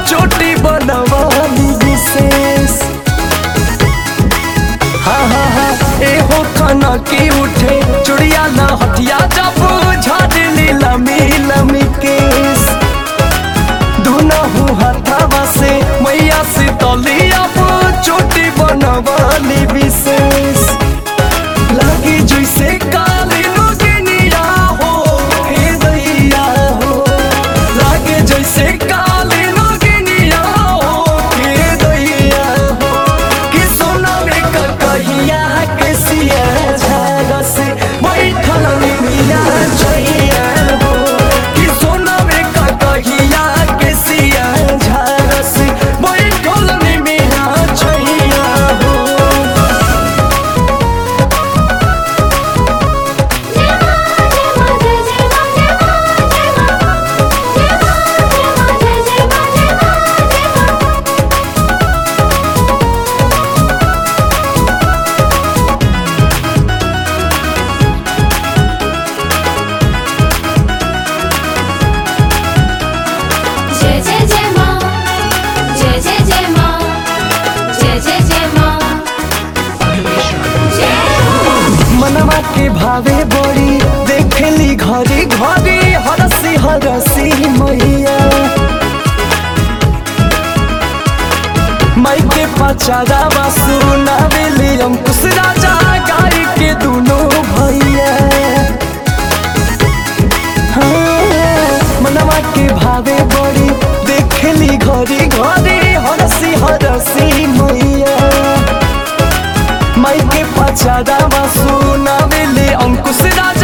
चोटी बनवाली विशेष हाँ हाँ हाँ एहो खाना की उठे चुड़िया ना हथिया जब झाड़ली लमी लमी केस दुनहु हथवा से मैया से तलिया चोटी बनवाली विशेष लगी जैसे काली नगिनिया हो हे दैया हो लागे जैसे काली नगिनिया हो हे दैया हो कि सोना में कहिया के सिया झाग से बैठल मिया जइया हो कि सोना में कहिया के सिया झाग से बैठल मिया जइया हो जय जय जय माँ जय जय जय माँ जय जय जय माँ जय हो मनवा के भावे बड़ी देखली घरी घरी हरसी हरसी मैया माई के पचारा सुनावेली अंकुश राजा गाय के दोनों भैया हाँ, मनवा के भावे बड़ी देखली घरी घरी हरसी हरसी मैया माई के पचारा सुनावेली अंकुश राजा